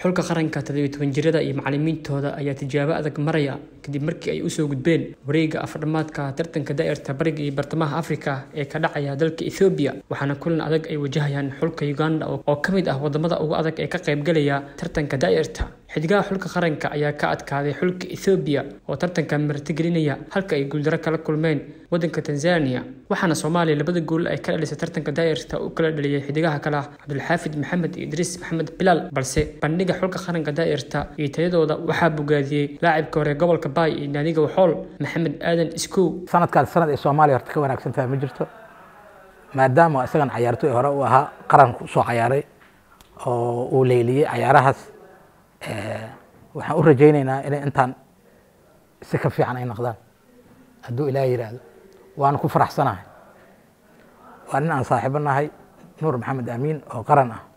xulka qaranka toddobiyo jirada iyo macalimiintooda ayaa tijaabo adag maraya kadib markii ay usoo gudbeen wareega afardhamaadka tartanka daa'irta bariga iyo bartamaha afrika ee ka dhacaya dalka ethoobiya waxaana kulan adag ay wajahayaan xulka uganda oo ka mid ah wadamada ugu adag ee ka qaybgalaya tartanka daa'irta xidigaha xulka qaranka ayaa ka adkaaday xulka ethoobiya oo tartanka martigelinaya halka ay guuldaro kala kulmeen wadanka tanzania waxaana soomaaliya labada gool ay ka dhalisay tartanka daa'irta u kala dhaliyay xidigaha kale ah cabdulxaafid maxamed iyo idriis maxamed bilaal balse bandhiga xulka qaranka daa'irta iyo tayadooda waxaa bogaadiyey laacibka hore gobolka baay iyo naadiga waxool maxamed aadan iskow sanadkaan sanad ay soomaaliya horta ka wanaagsan tahay ma jirto maadaama isagan cayaartooy hore u ahaa qaranku usoo cayaaray oo uu leyliyey cayaarahaas waxaan u rajaynaynaa inay intaan si ka fiican ay noqdaan hadduu ilaah yidhaahdo waana ku faraxsanahay waa nin aan saaxiibo nahay nuur maxamed amiin oo qaran ah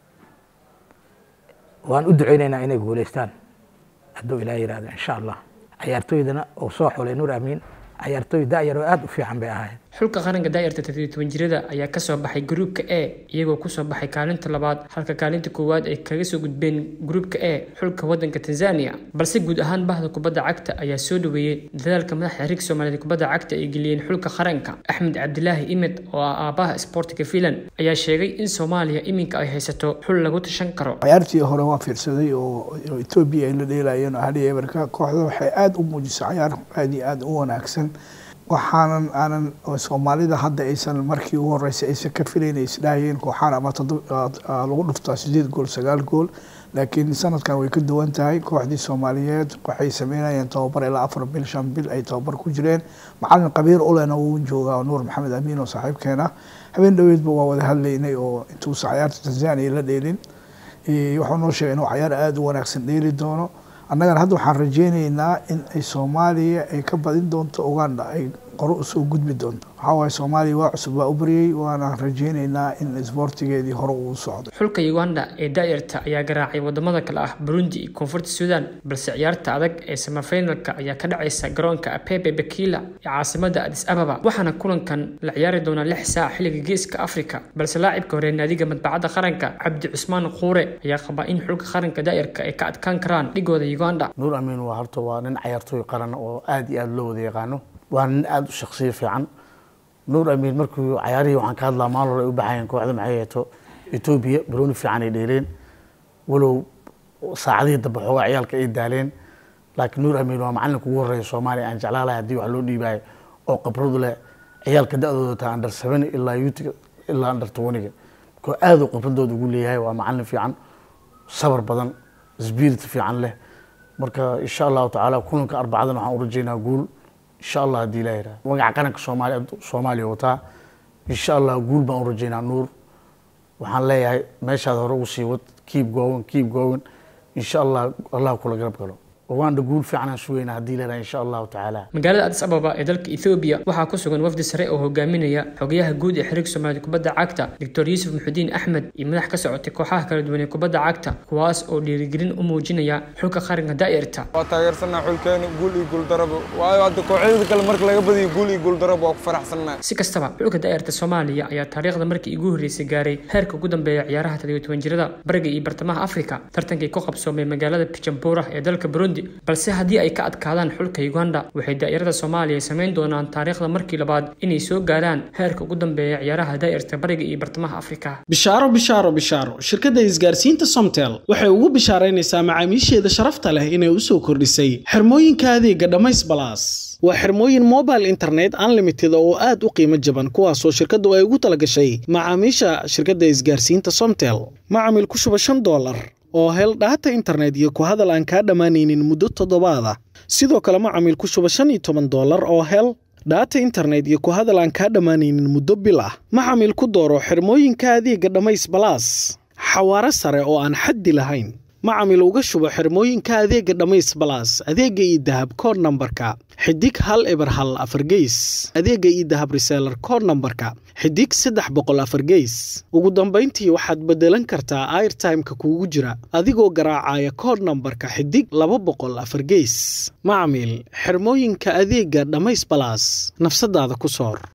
waan u ducaynaynaa inay guulaystaan hadduu ilaah yidhaahdo insha allah cayaartooydana uu soo xulay nuur amiin cayaartooy da'yar oo aada u fiican bay ahayd xulka qaranka daa'irta toddobiyo jirada ayaa kasoo baxay gruupka e iyagoo kusoo baxay kaalinta labaad halka kaalinta koowaad ay kaga soo gudbeen gruupka e xulka wadanka tanzania balse guud ahaan bahda kubadda cagta ayaa soo dhaweeyey dadaalka madaxa xiriirka soomaaliyeed kubadda cagta ay geliyeen xulka qaranka axmed cabdilaahi imed oo ah aabaha sportiga filan ayaa sheegay in soomaaliya iminka ay haysato xul lagu tashan karo cayaartii hore waa fiirsaday oo etoobiya ay la dheelayeen hali eberka kooxda waxay aada u muujisay cayaar aada iyo aada u wanaagsan waxaanan aanan soomaalida hadda aysan markii ugu horeysay aysan ka filayn ay isdhahayeen kooxaan ama lagu dhuftaa sideed gool sagaal gool laakiin sanadkan way ka duwan tahay kooxdii soomaaliyeed waxay sameynayeen tababar ilaa afar bil shan bil ay tababar ku jireen macalin qabiir ulena wuu joogaa nuur maxamed amiin oo saaxiibkeena habeen dhoweedba waa wada hadlaynay oo intuusa cayaarta tanzania la dheelin wuxuu noo sheegay inuu cayaar aada u wanaagsan dheeli doono annagana hadda waxaan rajeyneynaa in ay soomaaliya ay ka badin doonto uganda ay qoro usoo gudbi doonto waxaa waaye soomaaliya waa cusub waa u baryey waana rajeyneynaa in isboortigeedii hore uu socdo xulka uganda ee daa'irta ayaa garaacay wadamada kale ah burundi iyo koonfurta suudan balse ciyaarta adag ee samafinalka ayaa ka dhacaysa garoonka apepe bakila ee caasimada adis ababa waxaana kulankan la ciyaari doonaa lix saac xilliga geeska afrika balse laacibka hore naadiga madbacadda qaranka cabdi cusmaan quure ayaa qabaa in xulka qaranka daa'irka ay ka adkaan karaan dhigooda uganda nuur amiin waa horta waa nin cayaartooy qaran oo aada iyo aada loo wada yaqaano waa nin aada u shaksiyo fiican nuur amiin markuu cayaarihii waxaan ka hadlaa maalin hore ay u baxayeen kooxda maxay heeto etoobiya barooni fiican ay dheeleen walow saacadihii dambe xoogaa ciyaalka ay daaleen laakiin nuur amiin waa macalinka ugu horreeya soomaaliya aan jeclaalahay haddii wax loo dhiibaayo oo khibradu leh ciyaalka da-dooda taa under seven ilaa yuutiga ilaa under twentyga markoo aada u khibradooda ugu leeyahay waa macalin fiican sabar badan spirit fiican leh marka insha allahu tacaala kulanka arbacadan waxaan u rajeynaa guul insha allah haddii ilaah yidhaha magaca qaranka soomaaliya soomaaliya wataa insha allah guul baan u rajeynaa nuur waxaan leeyahay meeshaad hore ugu sii wad keep going keep going insha allah allah kula garab galo uganda guul fiican aan sugayna haddii leedahay insha allahu tacaala magaalada adis ababa ee dalka ethoobiya waxaa ku sugan wafdi sare oo hogaaminaya xogayaha guud ee xiriirka soomaaliya kubadda cagta doctor yuusuf muxudiin axmed iyo madax ka socotay kooxaha kala duwan ee kubadda cagta kuwaas oo dhiirigelin u muujinaya xulka qaranka daa'irta waa taageersanaa xulkeena guul iyo guuldaraba waayo hadda kooxyada kale marka laga badiyo guul iyo guuldaraba waa ku faraxsannahay si kastaba xulka daa'irta soomaaliya ayaa taariikhda markii ugu horreysay gaaray heerka ugu dambeeya ciyaaraha toddobiyo toban jirada bariga iyo bartamaha afrika tartankii ku qabsoomay magaalada pijampura ee dalka burundi balse haddii ay ka adkaadaan xulka uganda waxay daa'irada soomaaliya samayn doonaan taariikhda markii labaad inay soo gaaraan heerka ugu dambeeya ciyaaraha daa'irta bariga iyo bartamaha afrika bishaaro bishaaro bishaaro shirkadda isgaarsiinta somtel waxay ugu bishaaraynaysaa macaamiisheeda sharafta leh inay u soo kordhisay xirmooyinka adeega dhammays balaas waa xirmooyin mobile internet unlimited oo aad u qiimo jaban kuwaasoo shirkaddu ay ugu talagashay macaamiisha shirkadda isgaarsiinta somtel macamil ku shuba shan doolar oo hel dhaata internet iyo ku hadal aan kaa dhammaanaynin muddo toddobaad ah sidoo kale macamil ku shuba shan iyo toban doolar oo hel dhaata internet iyo ku hadal aan kaa dhammaanaynin muddo bil ah macamil ku dooro xirmooyinka adeega dhammays balaas xawaaro sare oo aan xaddi lahayn macamil uga shubo xirmooyinka adeega dhammays balaas adeega iyo dahab kood nambarka xidig hal eber hal afar geys adeega iyo dahab reseelar kood nambarka xidig saddex boqol afar geys ugu dambayntii waxaad beddelan kartaa airtimeka kuugu jira adigoo garaacaya kood nambarka xidig laba boqol afar geys macamil xirmooyinka adeega dhammays balaas nafsadaada ku soor